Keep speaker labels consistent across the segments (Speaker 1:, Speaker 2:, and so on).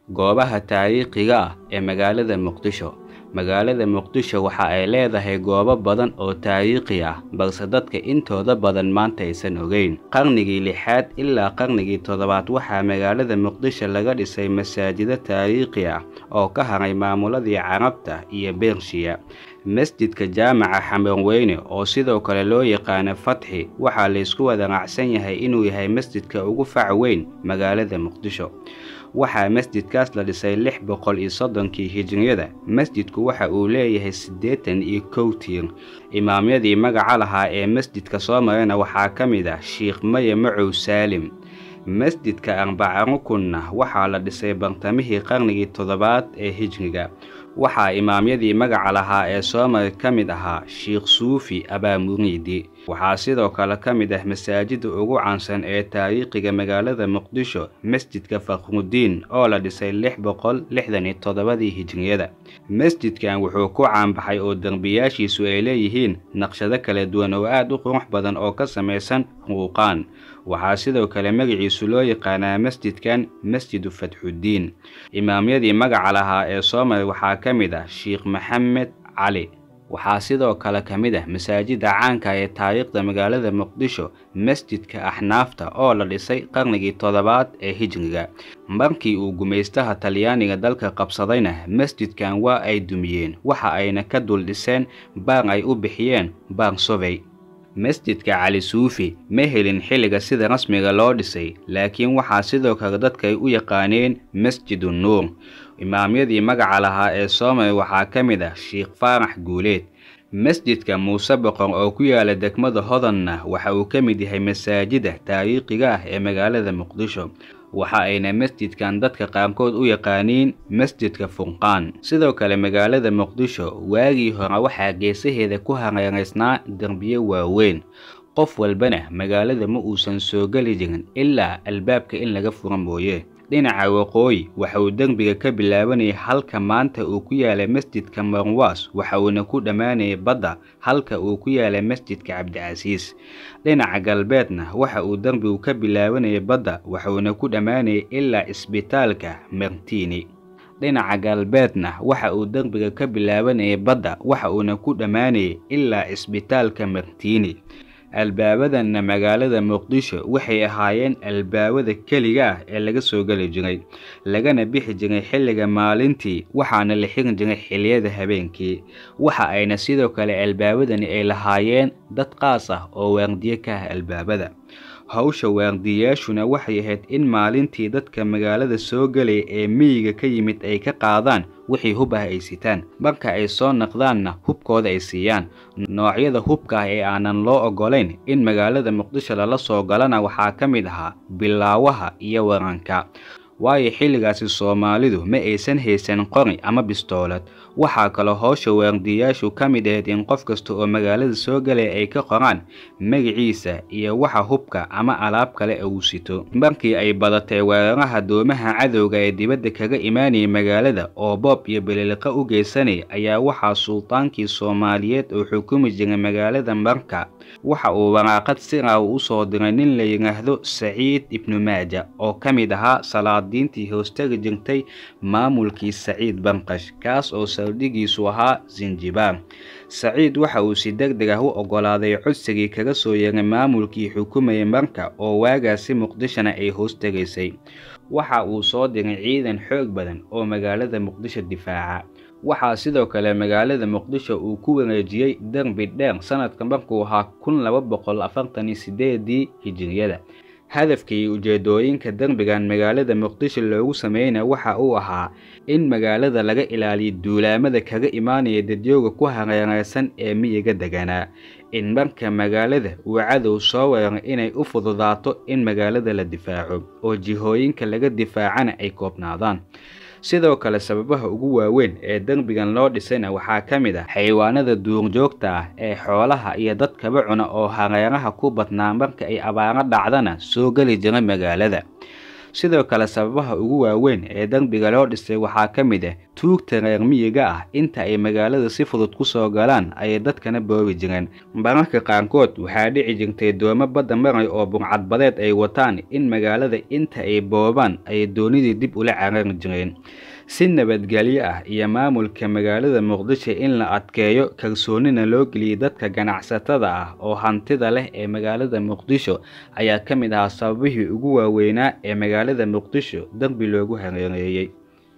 Speaker 1: goobaha taariikhiga ah ee magaalada muqdisho magaalada muqdisho waxa ay leedahay goobo badan oo taariikhi ah balse dadka intooda badan maanta aysan ogeyn qarnigii lixaad ilaa qarnigii toddobaad waxaa magaalada muqdisho laga dhisay masaajido taariikhi ah oo ka haray maamuladii carabta iyo bershiya masjidka jaamaca xamarweyne oo sidoo kale loo yaqaano fatxi waxaa laysku wada raacsan yahay inuu yahay masjidka ugu fac weyn magaalada muqdisho waxaa masjidkaas la dhisay lix boqol iyo soddonkii hijriyada masjidku waxa uu leeyahay siddeetan iyo kow tiir imaamyadii magaca lahaa ee masjidka soo marana waxaa ka mid ah sheikh maye macow saalim masjidka arbaca rukunna waxaa la dhisay bartamihii qarnigii toddobaad ee hijriga waxaa imaamyadii magaca lahaa ee soomar ka mid ahaa sheikh suufi abaamuriidi waxaa sidoo kale ka mid ah masaajida ugu caansan ee taariikhiga magaalada muqdisho masjidka fakhrudiin oo la dhisay lix boqol lixdan iyo toddobadii hijriyada masjidkan wuxuu ku caanbaxay oo derbiyaashiisu ay leeyihiin naqshado kala duwan oo aad u qurux badan oo ka samaysan ruuqaan waxaa sidoo kale magaciisu loo yaqaanaa masjidkan masjidu fatxuddiin imaamyadii magaca lahaa ee soomar waxaa ka mid ah sheikh maxamed cali waxaa sidoo kale ka mid ah masaajida caanka ee taariikhda magaalada muqdisho masjidka axnaafta oo la dhisay qarnigii toddobaad ee hijriga markii uu gumaystaha talyaaniga dalka qabsadayna masjidkan waa ay dumiyeen waxa ayna ka dul dhiseen baar ay u bixiyeen baar sobey masjidka cali suufi ma helin xilliga sida rasmiga loo dhisay laakiin waxaa sidoo kale dadka ay u yaqaaneen masjidu nuur imaamyadii magaca lahaa ee soomar waxaa ka mid ah sheikh faarax guuleed masjidka muuse boqor oo ku yaala degmada hodanna waxa uu ka mid yahay masaajida taariikhiga ah ee magaalada muqdisho waxa ayna masjidkan dadka qaarkood u yaqaaniin masjidka furqaan sidoo kale magaalada muqdisho waagii hore waxaa geesaheeda ku hareeraysnaa derbiyo waaweyn qof walbana magaalada ma uusan soo geli jirin ilaa albaabka in laga fura mooye dhinaca waqooyi waxa uu derbiga ka bilaabanayay halka maanta uu ku yaala masjidka marwaas waxa uuna ku dhammaanayay badda halka uu ku yaala masjidka cabdicasiis dhinaca galbeedna waxa uu derbigu ka bilaabanayay badda waxuuna ku dhammaanayay ilaa isbitaalka martini dhinaca galbeedna waxa uu derbiga ka bilaabanayay badda waxa uuna ku dhammaanayay ilaa isbitaalka martini albaabadanna magaalada muqdisho waxay ahaayeen albaabada keliga ah ee laga soo geli jiray lagana bixi jiray xilliga maalintii waxaana la xirin jiray xilliyada habeenkii waxa ayna sidoo kale albaabadani ay lahaayeen dad qaas ah oo waardiye ka ah albaabada hawsha waardiyayaashuna waxay ahayd in maalintii dadka magaalada soo gelaya ee miyiga ka yimid ay ka qaadaan wixii hub ah ay sitaan marka ay soo naqdaanna hubkooda ay siiyaan noocyada hubka ah ee aanan loo oggolayn in magaalada muqdisho lala soo galana waxaa ka mid ahaa bilaawaha iyo waranka waayo xilligaasi soomaalidu ma aysan haysan qori ama bistoolad waxaa kaloo howsha waardiyayaashu ka mid ahayd in qof kasta oo magaalada soo galaya ay ka qoraan magaciisa iyo waxa hubka ama alaab kale uu sito markii ay badatay weeraraha doomaha cadowga ee dibadda kaga imaanayay magaalada oo boob iyo beliliqa u geysanaya ayaa waxaa sultaankii soomaaliyeed oo xukumi jiray magaalada marka waxa uu waraaqad sira uu u soo diray nin la yidhaahdo saciid ibnu maaja oo ka mid ahaa salaadiintii hoostagi jirtay maamulkii saciid banqash kaas oo saldhigiisu ahaa sinjibaar saciid waxa uu si deg deg ah u oggolaaday codsigii kaga soo yeeray maamulkii xukumayay marka oo waagaasi muqdishona ay hoostegaysay waxa uu soo diray ciidan xoog badan oo magaalada muqdisho difaaca waxaa sidoo kale magaalada muqdisho uu ku wareejiyey derbi dheer sanadka markuu ahaa kun laba boqol afartan iyo sideedii hijiriyada hadafka iyo ujeedooyinka derbigan magaalada muqdisho loogu sameynaya waxa uu ahaa in magaalada laga ilaaliyo duulaamada kaga imaanaya dadyooga ku hareereysan ee miyiga deganaa in marka magaalada uu cadow soo weeray inay u fududaato in magaalada la difaaco oo jihooyinka laga difaacana ay koobnaadaan sidoo kale sababaha ugu waaweyn ee derbigan loo dhisayna waxaa ka mid ah xayawaanada duurjoogta ah ee xoolaha iyo dadkaba cuna oo hareeraha ku badnaa marka ay abaaro dhacdana soo geli jira magaalada sidoo kale sababaha ugu waaweyn ee derbiga loo dhisay waxaa ka mid ah tuugta reer miyiga ah inta ay magaalada si fudud ku soo galaan ayay dadkana boobi jireen mararka qaarkood waxaa dhici jirtay doomo badda maray oo burcadbadeed ay wataan in magaalada inta ay boobaan ayay doonidii dib ula carari jireen si nabadgelyo ah iyo maamulka magaalada muqdisho in la adkeeyo kalsoonina loo geliyey dadka ganacsatada ah oo hantida leh ee magaalada muqdisho ayaa ka mid ahaa sababihii ugu waaweynaa ee magaalada muqdisho darbi loogu hareereeyey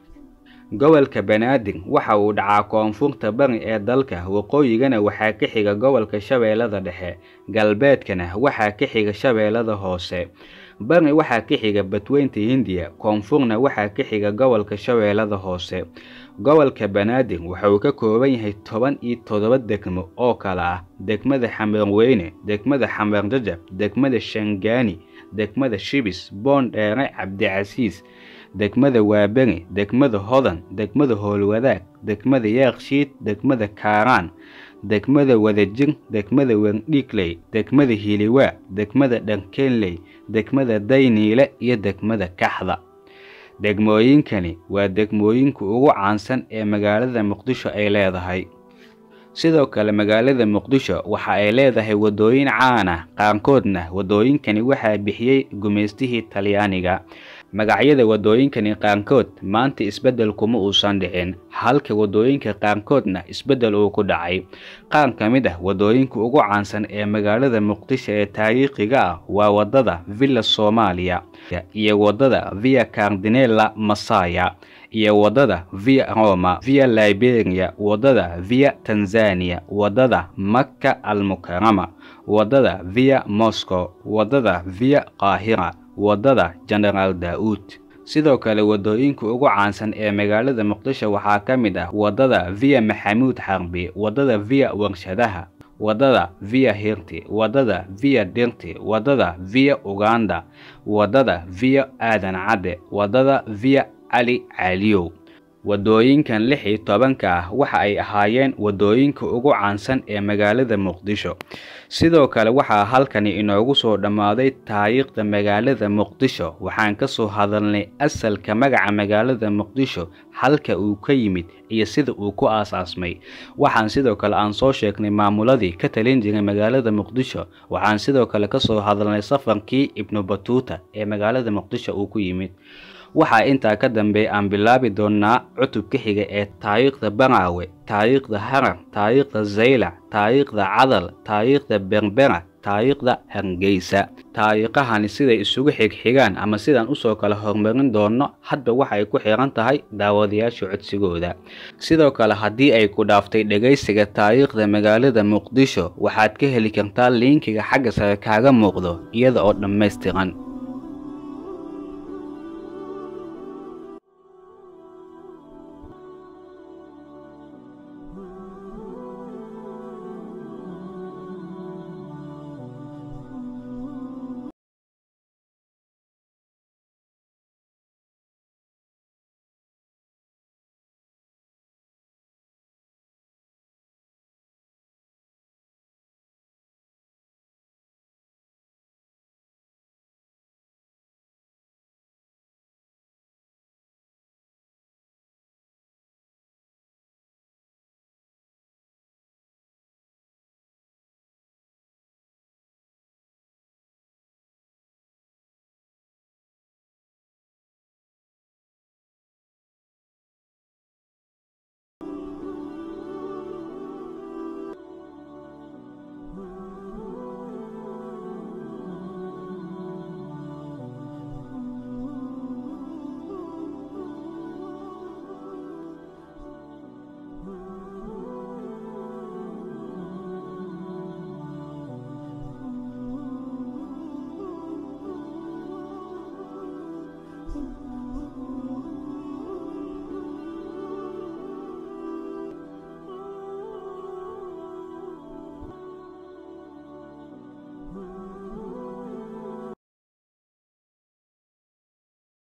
Speaker 1: gobolka banaadir waxa uu dhacaa koonfurta bari ee dalka waqooyigana waxaa ka xiga gobolka shabeellada dhexe galbeedkana waxaa ka xiga shabeellada hoose bari waxaa ka xiga badweynta hindiya koonfurna waxaa ka xiga gobolka shabeellada hoose gobolka banaadir waxa uu ka kooban yahay toban iyo toddoba degmo oo kale ah degmada xamarweyne degmada xamarjajab degmada shangaani degmada shibis boondheere cabdicasiis degmada waaberi degmada hodan degmada howlwadaag degmada yaakshiid degmada kaaraan degmada wadajir degmada werdhiigley degmada hiliwaa degmada dharkeenley degmada dayniile iyo degmada kaxda degmooyinkani waa degmooyinka ugu caansan ee magaalada muqdisho ay leedahay sidoo kale magaalada muqdisho waxa ay leedahay waddooyin caan ah qaarkoodna waddooyinkani waxaa bixiyey gumaystihii talyaaniga magacyada waddooyinkani qaarkood maanta isbeddel kuma uusan dhicin halka waddooyinka qaarkoodna isbeddel uu ku dhacay qaar ka mid ah waddooyinka ugu caansan ee magaalada muqdisho ee taariikhiga ah waa waddada villa soomaaliya iyo waddada via cardinella masaya iyo waddada via roma via liberia waddada via tanzania waddada makka almukarama waddada via moscow waddada via qaahira waddada genaraal daa-uud sidoo kale waddooyinka ugu caansan ee magaalada muqdisho waxaa ka mid ah waddada via maxamuud xarbi waddada via warshadaha waddada via hirti waddada via dirti waddada via uganda waddada via aadan cadde waddada via cali caliyow waddooyinkan lix iyo tobanka ah waxa ay ahaayeen waddooyinka ugu caansan ee magaalada muqdisho sidoo kale waxaa halkani inoogu soo dhammaaday taariikhda magaalada muqdisho waxaan ka soo hadalnay asalka magaca magaalada muqdisho halka uu ka yimid iyo sida uu ku aasaasmay waxaan sidoo kale aan soo sheegnay maamuladii ka talin jiray magaalada muqdisho waxaan sidoo kale ka soo hadalnay safarkii ibnu batuuta ee magaalada muqdisho uu ku yimid waxaa intaa ka dambeeya aan bilaabi doonnaa cutubka xiga ee taariikhda baraawe taariikhda harar taariikhda zaylac taariikhda cadal taariikhda berbera taariikhda hargeysa taariikhahani siday isugu xigxigaan ama sidaan usoo kala horumarin doonno hadba waxay ku xiran tahay daawadayaasha codsigooda sidoo kale haddii ay ku dhaaftay dhegaysiga taariikhda magaalada muqdisho waxaad ka heli kartaa liinkiga xagga sare kaaga muuqdo iyada oo dhammaystiran